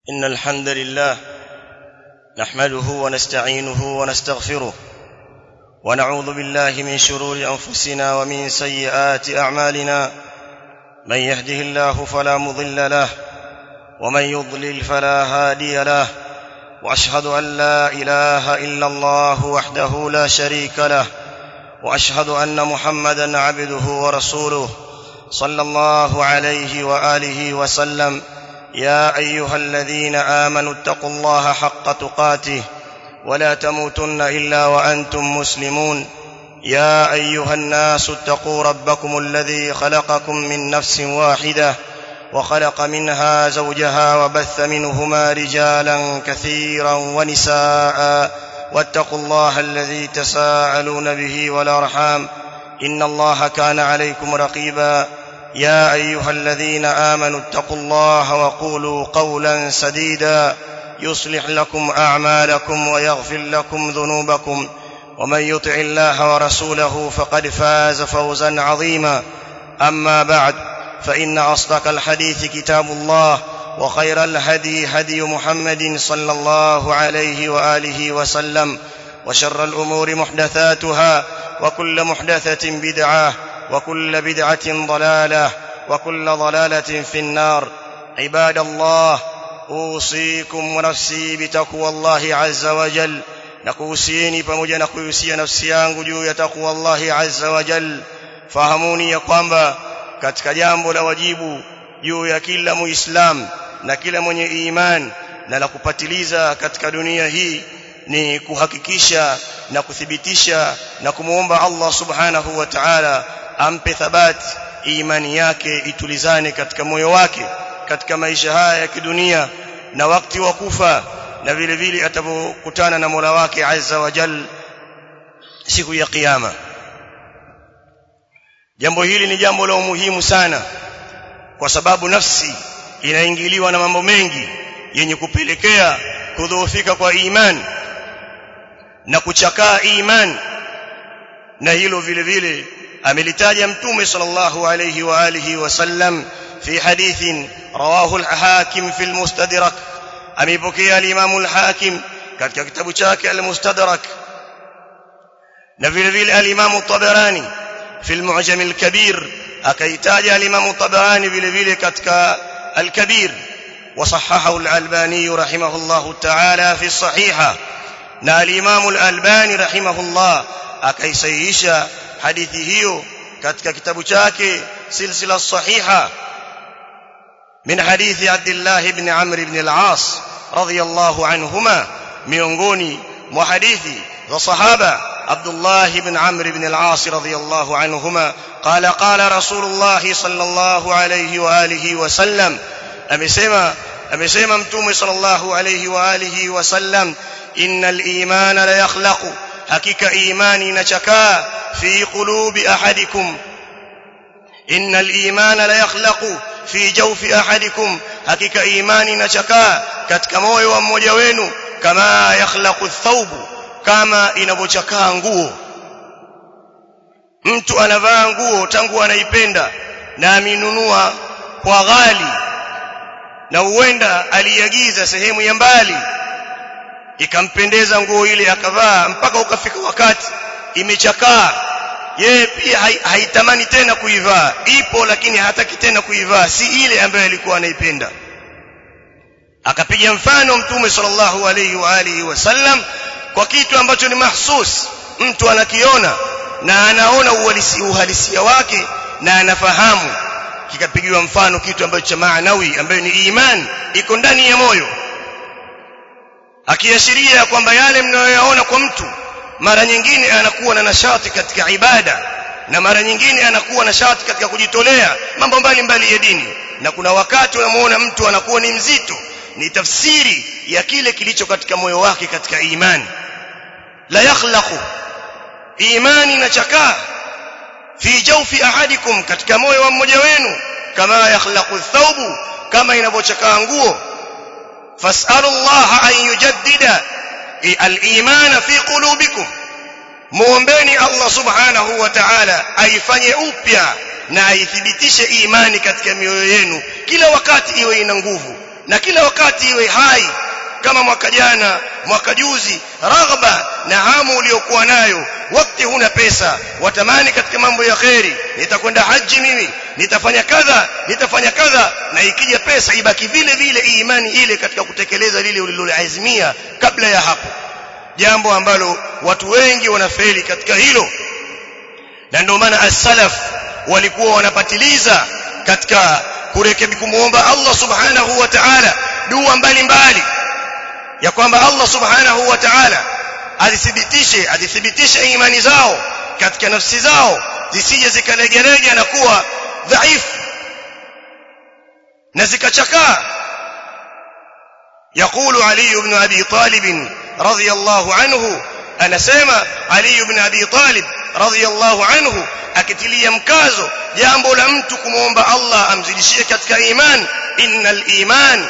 إن الحمد لله نحمده ونستعينه ونستغفره ونعوذ بالله من شرور أنفسنا ومن سيئات أعمالنا من يهده الله فلا مضل له ومن يضلل فلا هادي له واشهد ان لا اله الا الله وحده لا شريك له واشهد ان محمدا عبده ورسوله صلى الله عليه واله وسلم يا ايها الذين امنوا اتقوا الله حق تقاته ولا تموتن الا وانتم مسلمون يا ايها الناس اتقوا ربكم الذي خلقكم من نفس واحده وخلق منها زوجها وبث منهما رجالا كثيرا ونساء واتقوا الله الذي تساءلون به والارحام ان الله كان عليكم رقيبا يا ايها الذين امنوا اتقوا الله وقولوا قولا سديدا يصلح لكم اعمالكم ويغفر لكم ذنوبكم ومن يطع الله ورسوله فقد فاز فوزا عظيما اما بعد فان اصدق الحديث كتاب الله وخير الهدي هدي محمد صلى الله عليه واله وسلم وشر الامور محدثاتها وكل محدثه بدعه وكل بدعه ضلاله وكل ضلاله في النار عباد الله اوصيكم ونفسي بتقوى الله عز وجل nakuhusieni pamoja na kuhusia nafsi yangu juu ya takwa Allah azza wa jal fahamuni ya kwamba katika jambo la wajibu juu ya kila muislam na kila mwenye iman na la kupatiliza katika dunia hii ni kuhakikisha na kuthibitisha na kumuomba Allah subhanahu wa ta'ala ampe thabati imani yake itulizane katika moyo wake katika maisha haya ya kidunia na wakati wa kufa na vile vile atapokutana na Mola wake Azza wa Jal siku ya kiyama jambo hili ni jambo la umuhimu sana kwa sababu nafsi inaingiliwa na mambo mengi yenye kupelekea kudhoofika kwa imani na kuchakaa imani na hilo vile vile amelitaja mtume sallallahu alayhi wa alihi wasallam fi hadithin rawahu al-hakim fi al-mustadrak ameipokea al-Imam al-Hakim katika kitabu chake al-Mustadrak na vile vile al-Imam at-Tabarani fi al-Mu'jam al-Kabir akaitaja al-Imam at-Tabarani vile vile katika al-Kabir وصححه الألباني رحمه الله تعالى في الصحيحة na al-Imam al-Albani rahimahullah akaisahihisha hadithi hiyo katika kitabu chake silsila sahiha من حديث عبد الله بن عمرو بن العاص رضي الله عنهما miongoni mwa hadithi za sahaba عبد الله بن عمرو بن العاص رضي الله عنهما قال قال رسول الله صلى الله عليه واله وسلم amesema amesema mtume sallallahu alayhi wa alihi wasallam innal imana la yakhlaqu hakika imani inachakaa fi qulubi ahadikum innal imana la yakhlaqu fi jawfi ahadikum hakika imani inachakaa katika moyo wa mmoja wenu kama yakhlaqu thawbu kama inavyochakaa nguo mtu anavaa nguo tangu anaipenda na aminunua kwa ghali na huenda aliagiza sehemu ya mbali ikampendeza nguo ile akavaa mpaka ukafika wakati imechakaa yeye pia haitamani tena kuivaa ipo lakini hataki tena kuivaa si ile ambayo alikuwa anaipenda akapiga mfano mtume sallallahu alayhi wa alihi wasallam kwa kitu ambacho ni mahsus mtu anakiona na anaona uhalisia wake na anafahamu kikapigiwa mfano kitu ambacho cha maanawi ambayo ni iman iko ndani ya moyo akiashiria kwamba yale mnayoyaona kwa mtu mara nyingine anakuwa na nashati katika ibada na mara nyingine anakuwa na shati katika kujitolea mambo mbalimbali ya dini na kuna wakati unamuona mtu anakuwa ni mzito ni tafsiri ya kile kilicho katika moyo wake katika imani la yakhlaqu imani inachakaa fi jawfi ahadikum katika moyo wa mmoja wenu kama yakhlaqu thawbu kama inavyochakaa nguo fas'alu Allah an yujaddida al-iman fi qulubikum muombeni Allah subhanahu wa ta'ala aifanye upya na aithibitishe imani katika mioyo yenu kila wakati iwe ina nguvu na kila wakati iwe hai kama mwaka jana mwaka juzi raghba na hamu uliyokuwa nayo wakati huna pesa watamani katika mambo ya kheri nitakwenda haji mimi nitafanya kadha nitafanya kadha na ikija pesa ibaki vile vile imani ile katika kutekeleza lile uliloazimia kabla ya hapo jambo ambalo watu wengi wanafeli katika hilo na ndio maana as-salaf walikuwa wanapatiliza katika kurekebi kumuomba Allah subhanahu wa ta'ala dua mbalimbali ya kwamba Allah subhanahu wa ta'ala azithibitishe azithibitishe imani zao katika nafsi zao zisije zikalegelege na kuwa dhaifu na zikachakaa يقول علي بن أبي طالب رضي الله عنه أنا سيما علي بن أبي طالب رضي الله عنه akitilia mkazo jambo la mtu kumwomba Allah amzidishie katika iman innal iman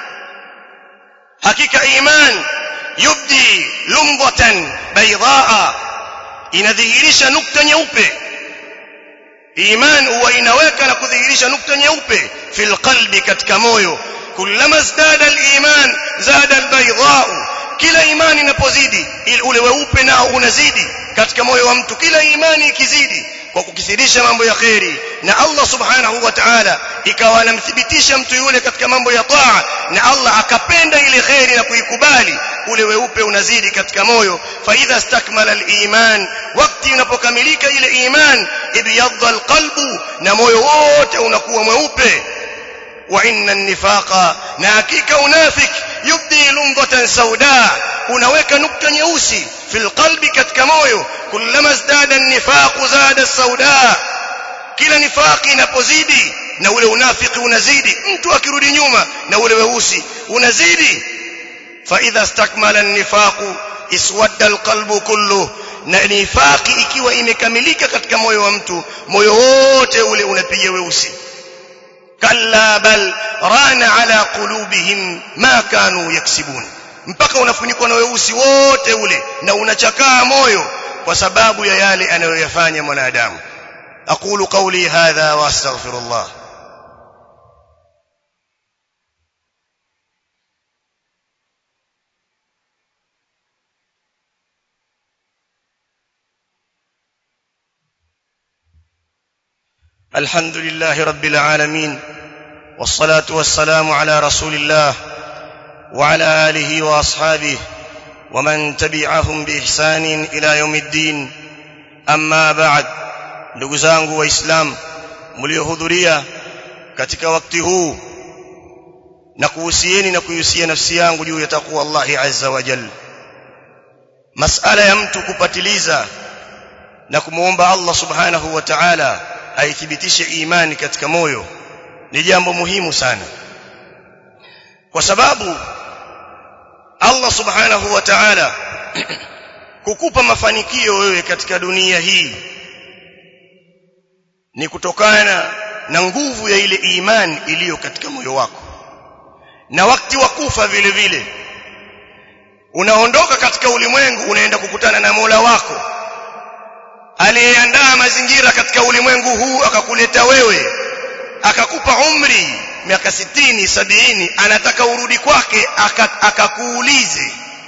hakika iman yubdi lumbatan baydaa inadhihirisha nukta nyeupe iman huwa inaweka na kudhihirisha nukta nyeupe fil qalbi katika moyo kullama zdada al-iman zada al-baydaa kila imani inapozidi ule weupe nao unazidi katika moyo wa mtu kila imani ikizidi kwa kukithirisha mambo ya kheri na Allah subhanahu wa ta'ala ikawa anamthibitisha mtu yule katika mambo ya taa na Allah akapenda ile kheri na kuikubali ule weupe unazidi katika moyo fa idha stakmala al-iman wakati unapokamilika ile iman ibyadha al-qalbu na moyo wote unakuwa mweupe wa inna an-nifaqa na hakika unafik yubdi lumdatan sauda unaweka nukta nyeusi fil qalbi katika moyo kullama zdada an-nifaq zada sauda kila nifaqi inapozidi na ule unafiki unazidi mtu akirudi nyuma na ule weusi unazidi fa idha istakmala an-nifaq iswadda al-qalbu kullu na nifaqi ikiwa imekamilika katika moyo wa mtu moyo wote ule unapiga weusi kalla bal rana ala qulubihim ma kanu yaksibun mpaka unafunikwa na weusi wote ule na unachakaa moyo kwa sababu ya yale anayoyafanya mwanadamu aqulu qawli hadha wa astaghfirullah الحمد لله رب العالمين والصلاه والسلام على رسول الله وعلى اله واصحابه ومن تبعهم باحسان الى يوم الدين اما بعد ndugu zangu waislamu mliohudhuria katika wakati huu na kuhusieni na kuhusia nafsi yangu juu ya takwa Allah azza wa jalla masala ya mtu kupatiliza na kumuomba Allah subhanahu wa ta'ala aithibitishe imani katika moyo ni jambo muhimu sana kwa sababu Allah subhanahu wa ta'ala kukupa mafanikio wewe katika dunia hii ni kutokana na nguvu ya ile imani iliyo katika moyo wako na wakati wa kufa vile vile unaondoka katika ulimwengu unaenda kukutana na Mola wako aliyeandaa mazingira katika ulimwengu huu akakuleta wewe akakupa umri miaka sitini sabini anataka urudi kwake akakuulize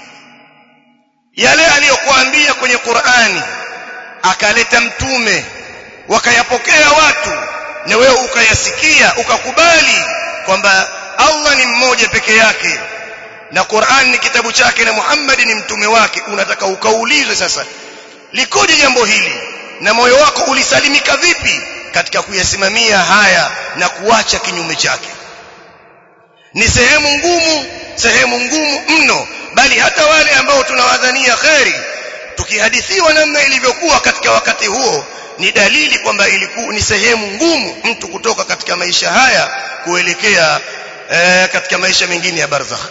yale aliyokuambia kwenye Qur'ani akaleta mtume wakayapokea watu na wewe ukayasikia ukakubali kwamba Allah ni mmoja peke yake na Qur'an ni kitabu chake na Muhammad ni mtume wake unataka ukaulizwe sasa likoje jambo hili na moyo wako ulisalimika vipi katika kuyasimamia haya na kuacha kinyume chake ni sehemu ngumu sehemu ngumu mno bali hata wale ambao tunawadhania kheri tukihadithiwa namna ilivyokuwa katika wakati huo ni dalili kwamba ilikuwa ni sehemu ngumu mtu kutoka katika maisha haya kuelekea e, katika maisha mengine ya barzakh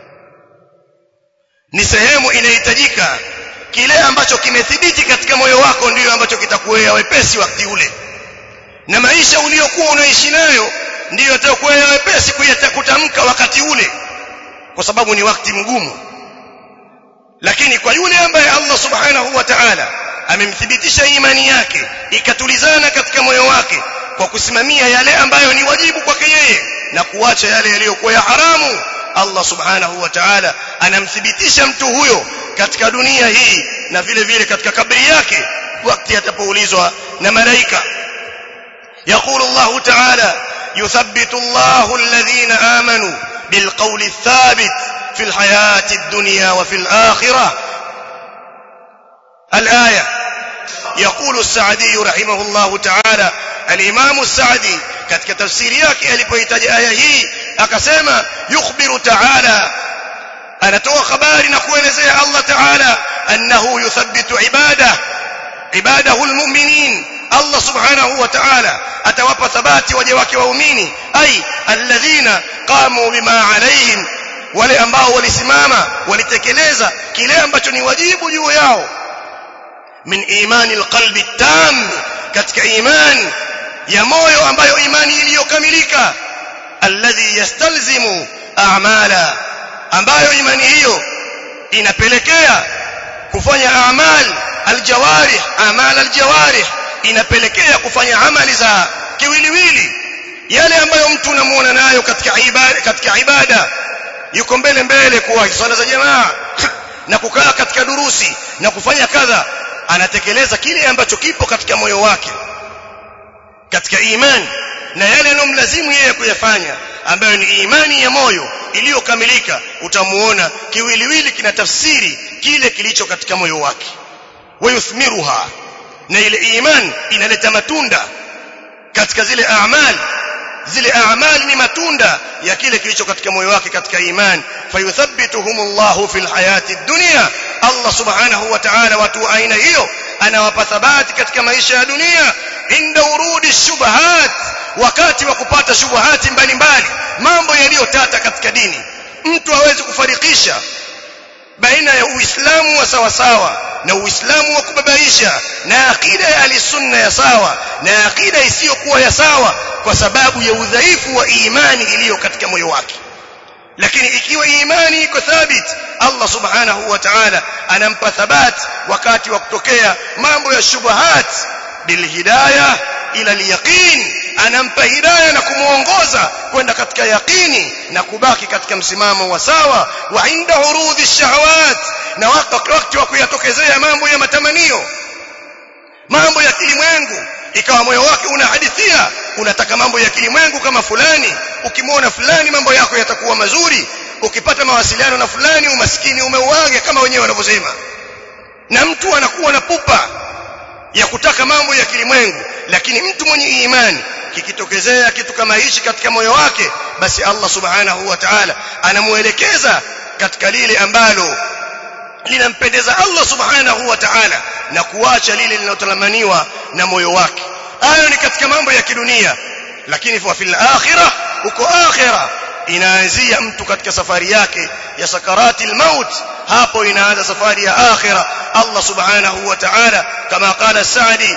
ni sehemu inahitajika kile ambacho kimethibiti katika moyo wako ndiyo ambacho kitakuwea wepesi wakati ule na maisha uliyokuwa unaishi nayo ndiyo yatakuwea wepesi kutamka wakati ule kwa sababu ni wakati mgumu lakini kwa yule ambaye Allah subhanahu wa ta'ala amemthibitisha imani yake ikatulizana katika moyo wake kwa kusimamia yale ambayo ni wajibu kwake yeye na kuacha yale yaliyokuwa ya haramu Allah subhanahu wa ta'ala anamthibitisha mtu huyo katika dunia hii na vile vile katika kabri yake wakati atapoulizwa na malaika يقول الله تعالى يثبت الله الذين آمنوا بالقول الثابت في الحياة الدنيا وفي الآخرة الآية يقول السعدي رحمه الله تعالى الإمام السعدي katika tafsiri yake alipohitaji aya hii akasema yukhbiru ta'ala anatoa habari na kuelezea Allah ta'ala annahu yuthabbitu ibada ibadahu almu'minin Allah subhanahu wa ta'ala atawapa thabati waja wake waumini ai alladhina qamu bima alaihim wale ambao walisimama walitekeleza kile ambacho ni wajibu juu yao min imani alqalbi tam katika imani ya moyo ambayo imani iliyokamilika alladhi yastalzimu a'mala ambayo imani hiyo inapelekea kufanya amal aljawarih amal aljawarih inapelekea kufanya amali za kiwiliwili yale ambayo mtu unamuona nayo katika ibada katika ibada yuko mbele mbele kwa swala za jamaa na kukaa katika durusi na kufanya kadha anatekeleza kile ambacho kipo katika moyo wake katika imani na yale yanomlazimu yeye kuyafanya ambayo ni imani ya moyo iliyokamilika utamuona kiwiliwili kina tafsiri kile kilicho katika moyo wake wayuthmiruha na ile iman inaleta matunda katika zile a'mal zile a'mal ni matunda ya kile kilicho katika moyo wake katika iman fayuthabbituhumullahu fil hayati dunya Allah subhanahu wa ta'ala watu aina hiyo anawapa thabati katika maisha ya dunia inda urudi shubahat wakati wa kupata shubuhati mbalimbali mambo yaliyotata katika dini mtu hawezi kufarikisha baina ya uislamu wa sawa sawa na uislamu wa kubabaisha na akida ya alisunna ya sawa na akida isiyokuwa ya sawa kwa sababu ya udhaifu wa imani iliyo katika moyo wake lakini ikiwa imani iko thabit Allah subhanahu wa ta'ala anampa thabat wakati wa kutokea mambo ya shubuhat bilhidayah ila alyaqin anampa hidayah na kumuongoza kwenda katika yaqini na kubaki katika msimamo wa sawa wa inda urudhi shahawat na wakati wa kuyatokezea mambo ya matamanio mambo ya kilimwengu ikawa moyo wake unahadithia unataka mambo ya kilimwengu kama fulani ukimwona fulani mambo yako yatakuwa mazuri ukipata mawasiliano na fulani umaskini umeuaga kama wenyewe wanavyosema na mtu anakuwa na pupa ya kutaka mambo ya kilimwengu lakini mtu mwenye imani kikitokezea kitu kama hichi katika moyo wake basi Allah subhanahu wa ta'ala anamuelekeza katika lile ambalo linampendeza Allah subhanahu wa ta'ala na kuacha lile linalotalamaniwa na moyo wake hayo ni katika mambo ya kidunia lakini fa fil akhirah uko akhirah inaanzia mtu katika safari yake ya sakarati maut hapo inaanza safari ya akhirah Allah subhanahu wa ta'ala kama qala Sa'di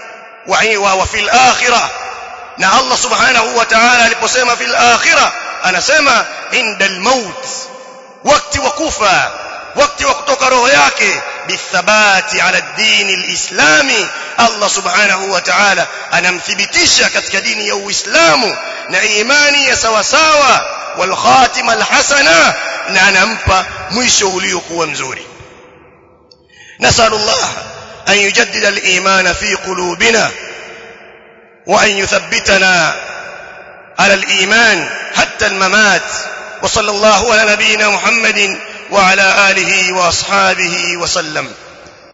wa wa fil akhirah na Allah subhanahu wa ta'ala aliposema fil akhirah anasema inda al-maut wakati wa kufa wakati wa kutoka roho yake bithabati ala dini alislami Allah subhanahu wa ta'ala anamthibitisha katika dini ya Uislamu na imani ya sawa sawa wal khatima alhasana na anampa mwisho uliokuwa mzuri nasallallahu an yujaddida aliman fi qulubina wa an yuthabbitana على الإيمان حتى الممات وصلى الله على نبينا محمد وعلى آله وأصحابه وسلم